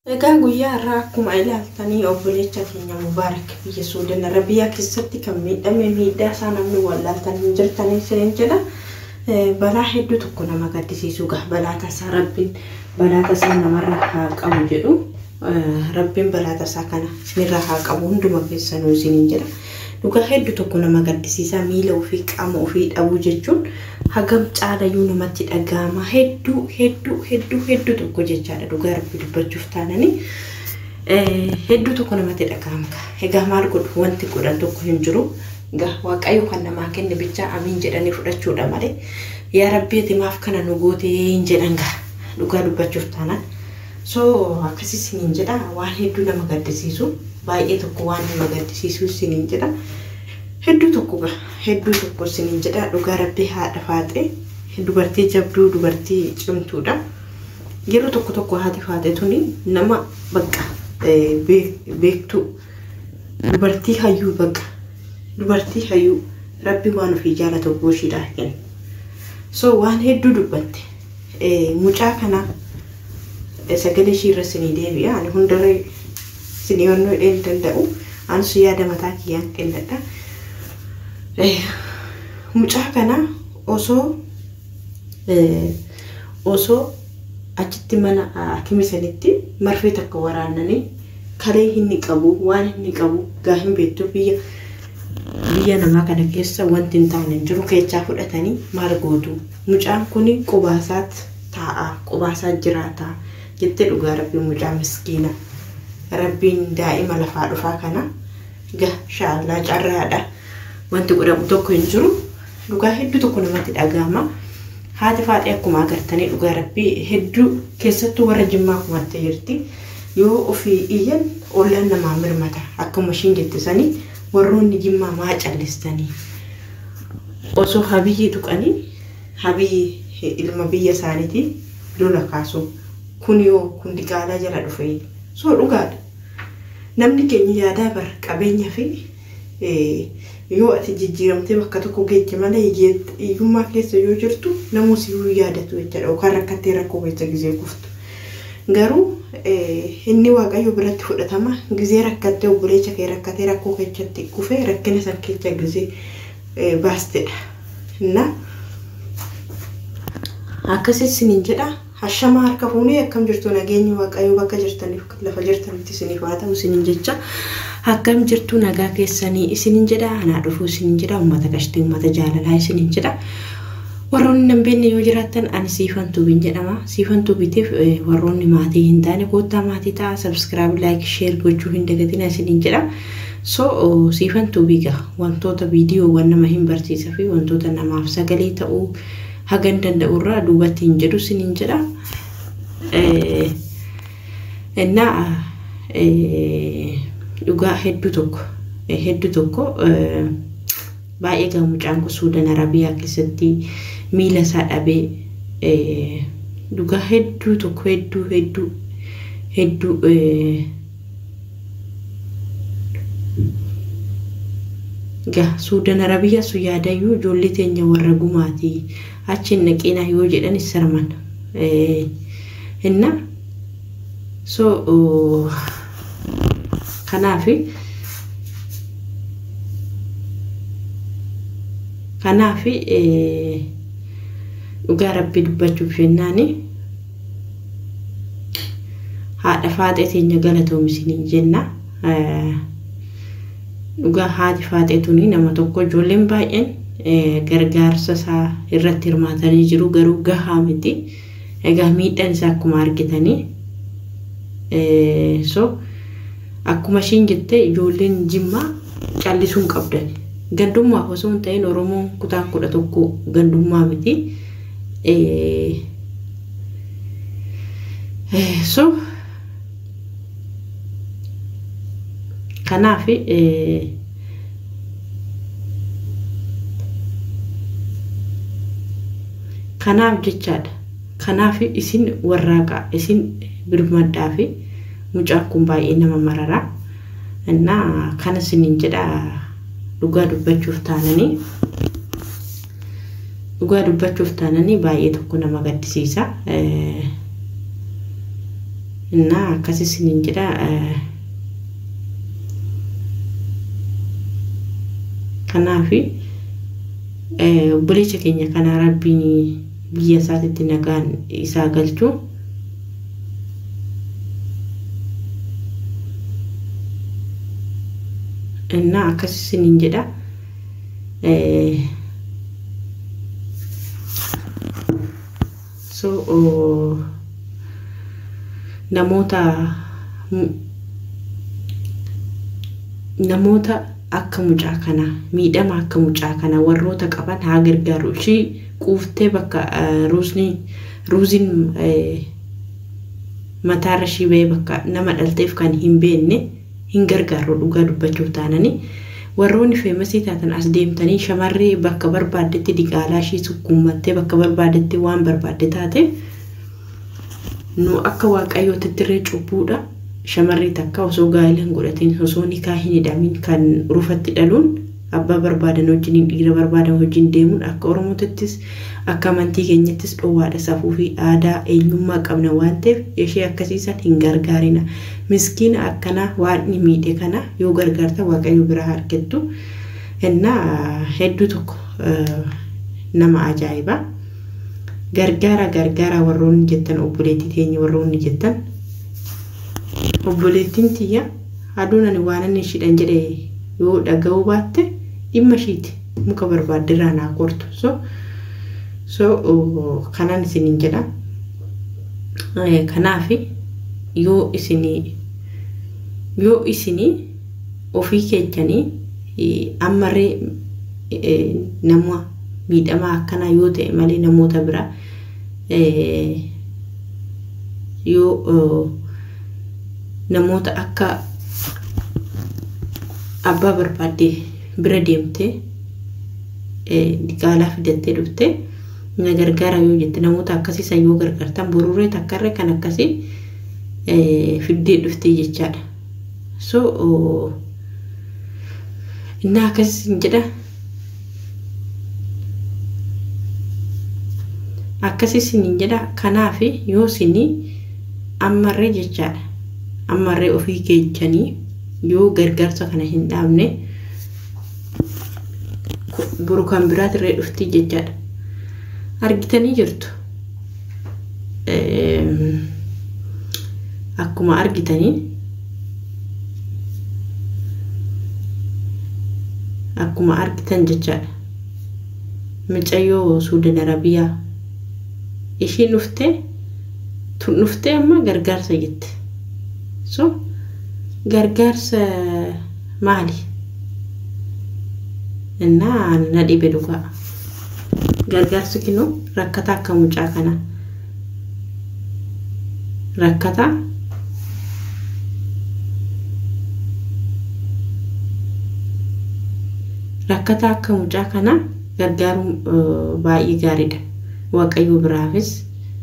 Egaa guyyaa irraa akkuma ilaaltanii obboleessa keenya Mubaarak biyya Suudaan Arabiyaa keessatti kan miidhame miidhaa isaa namni wallaaltan hin jirtanii isiniin jedha. Balaa hedduu tokko nama gaddisiisu gaa balaa tasaa rabbiin balaa tasaa namarra haa qabu jedhu rabbiin balaa tasaa kana isinirraa haa qabu hunduma keessanuu isiniin jedha. Dhugaa hedduu tokko nama gaddisiisaa miila ofii qaama ofii dhabuu jechuun hagam caalayyuu namatti dhaga'ama hedduu hedduu hedduu hedduu tokko jechaadha dhugaa rabbi dubbachuuf taananii hedduu tokko namatti dhaga'ama egaa maal godhu wanti godhan tokko hin jiru egaa waaqayyo kan namaa kenne bichaa amiin jedhanii fudhachuudha malee yaa rabbi ati maaf kana nu gootee hin jedhan gaa dhugaa dubbachuuf taanaan so akkasii isiniin jedha waan hedduu nama gaddisiisu baay'ee tokko waan nama gaddisiisu isiniin jedha. hedduu tokko gaa hedduu tokko isiniin jedha dhugaa rabbii haadha faaxee dubartii jabduu dubartii cimtuudha yeroo tokko tokko haati faaxee tuni nama bakka beektuu dubartii hayyuu bakka dubartii hayyuu rabbi waan ofii jaalatu gooshiidhaa kenna so waan hedduu dubbatte mucaa kana sagalee ishii irra isinii deebi'a ani hundarra isinii honnoo hin danda'u anis yaada mataa kiyyaan kennadha. mucaa kana osoo osoo achitti mana hakimi sanitti marfee takka waraananii kalee inni qabu waan inni qabu gaa hin beektu biyya biyya namaa kana keessa wanti hin taane hin jiru keechaa fudhatanii maal gootu mucaan kun qubaasaat taa'a qubaasaat jiraata jettee dhugaa rabbiin mucaa miskiina rabbiin daa'ima lafaa dhufaa kana gaa shaallaa carraadha. wanti godhamu tokko hin jiru dhugaa hedduu tokko namatti dhagahama haati faaxee akkuma agartanii dhugaa rabbii hedduu keessattuu warra jimmaa kumattee jirti yoo ofii iyyan ollaan namaa mirmata akkuma ishiin jettisanii warroonni jimmaa maa callistanii osoo habiyyi tuqanii habiyyi ilma biyya isaaniitii lola kaasu kun yoo kun diqaalaa jala dhufe soo dhugaadha namni keenya yaadaa bar qabeenya fi yoo ati jijjiiramtee bakka tokko geejje malee hiyyummaa keessa yoo jirtu namus iyyuu yaadatu jechaadha yookaan rakkattee rakkoo keessa gizee kuftu. Garuu inni waaqayyo biratti fudhatama gizee rakkattee obboleessa kee rakkatee rakkoo keessatti kufee rakkina san keessa gizee baastedha. Na akkasii isiniin jedha hashama harka fuunee akkam jirtu nageenyi waaqayyo bakka jirtaniif lafa jirtanitti isiniif haa ta'u isiniin jecha. akkam jirtu nagaa keessanii isiniin jedha anaa dhufuu isiniin jedha uummata qashtii uummata jaalalaa isiniin jedha warroonni hin beekne yoo jiraattan ani siifan tuubiin jedhama siifan tuubitiif warroonni maatii hin taane koottaa maatii ta'a sabskiraayib laayik sheer gochuu hin dagatina isiniin jedha so siifan tuubii gaa wantoota viidiyoowwan nama hin barsiisa fi wantoota namaaf sagalee ta'uu hagan danda'u irraa duubatti hin jedhu isiniin jedha innaa dhugaa hedduu tokko hedduu tokko baay'ee gaa mucaan kun suudaan arabiyaa keessatti miila isaa dhabee dhugaa hedduu tokko hedduu hedduu hedduu gaa suudaan arabiyaa sun yaadayyuu ijoollee teenya warra gumaatii achi hin naqinaa yoo jedhan sarman inna so kanaaf kanaaf dhugaa rabbii dubbachuuf jennaani haadha faaxee teenya galatoomisiniin jenna dhugaa haati faaxee tuni nama tokko ijoolleen baay'een gargaarsa isaa irratti hirmaatanii jiru garuu gahaa miti egaa miidhaan isaa akkuma argitanii so akkuma ishiin jette ijoolleen jimmaa callisuun qabdan gandummaaf osoo hin ta'in oromoon kutaan kudha tokko gandummaa miti so kanaaf kanaaf jechaadha kanaaf isin warraaqaa isin birmadhaa fi mucaan kun baay'ee nama mararaa innaa kana isiniin jedha dhugaa dubbachuuf taananii dhugaa dubbachuuf taananii baay'ee tokko nama gaddisiisa Innaa akkas isiniin jedha. Kanaafi obboleessa keenya kanaa rabbiin biyya isaatitti nagaan isaa galchuu innaa akkas isiniin jedha. So namoota namoota akka mucaa kanaa miidhama akka mucaa kanaa warroota qaban haa gargaaru ishii quuftee bakka ruuzni ruuziin mataarra ishii bahee bakka nama dhalteef kan hin beekne hin gargaaru dhugaa dubbachuuf taananii warroonni feemasii taatan as deemtanii shamarree bakka barbaaddetti diqaalaa ishii sukkuummattee bakka barbaaddetti waan barbaadde taate nu akka waaqayyootti irree cubbuudha shamarree takka osoo gaa'ela hin godhatin osoo nikaa hin hidhamin kan rufatti dhaluun abbaa barbaadan wajjin dhiira barbaadan wajjin deemuun akka oromootittis akka amantii keenyattis dhoowwaadha safuu fi aadaa eenyummaa qabna waan ta'eef ishee akkasiisan hin gargaarina miskiina akkanaa waan inni miidhe kana yoo gargaarta waaqayyo biraa argattu innaa hedduu tokko nama ajaa'ibaa gargaara gargaara warroonni jettan obboleettii teenya warroonni jettan obboleettiin tiyya aduun ani waan inni ishidhan jedhe yoo dhaga'uu baatte dhimma ishiiti muka barbaaddirraa naa kortu so so kanan isiniin jedha kanaaf yoo isinii yoo isinii ofii keenyanii ammarree nama miidhamaa akkanaa yoo ta'e malee namoota biraa yoo namoota akka abbaa barbaadde bira deemtee diqaalaa fidattee dhufte na gargaara yoo jette namoota akkasiisan yoo gargaartan borurree takkarree kan akkasii fiddee dhuftee jechaadha. So innaa akkasiin jedha akkasiin jedha kanaaf yoo isinii ammarree jechaadha. ammarree ofii keenyanii yoo gargaarsa kana hin dhaabne boru kan biraatirree dhufti jechaadha. Argitanii jirtu. Akkuma argitanii akkuma argitan jechaadha. Mucayyoo Suudan Arabiyaa ishiin dhuftee tun dhuftee amma gargaarsa jette. so gargaarsa maali innaa na dhibe dhugaa gargaarsi kinu rakkata akka mucaa kana rakkata rakkata akka mucaa kana gargaaruun baay'ee gaariidha waaqayyo biraafis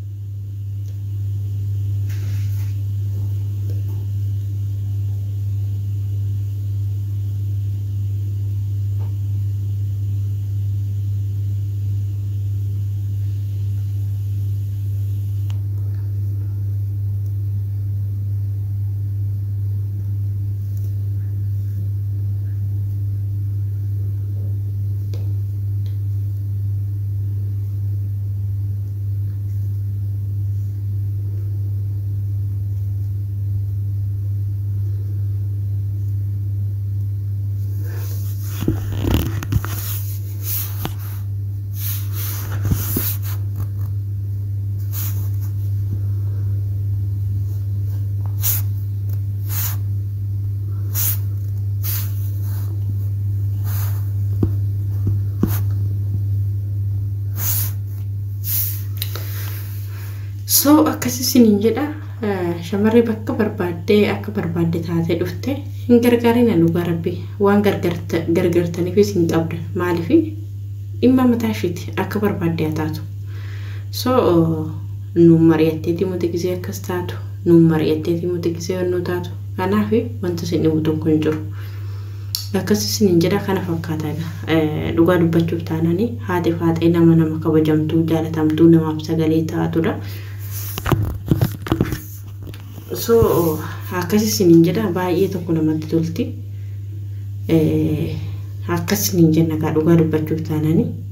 so akkas isiniin jedha shamarree bakka barbaaddee akka barbaadde taatee dhufte hin gargaarina dhugaa rabbi waan gargaartaniifis hin qabda maaliif dhimma mataa ishiiti akka barbaadde haa taatu so nuun mari'atteeti muti gisee akkas taatu nuun mari'atteeti muti gisee yennuu taatu kanaaf wanta isin dhibu tokko hin jiru. akkas isiniin jedha kana fakkaata dhugaa dubbachuuf taananii haati faaxee nama nama kabajamtuu jaalatamtuu namaaf sagalee taatudha. so akkas isiniin jedha baay'ee tokko namatti tolti akkas isiniin jenna kaa dhugaa dubbachuuf taananii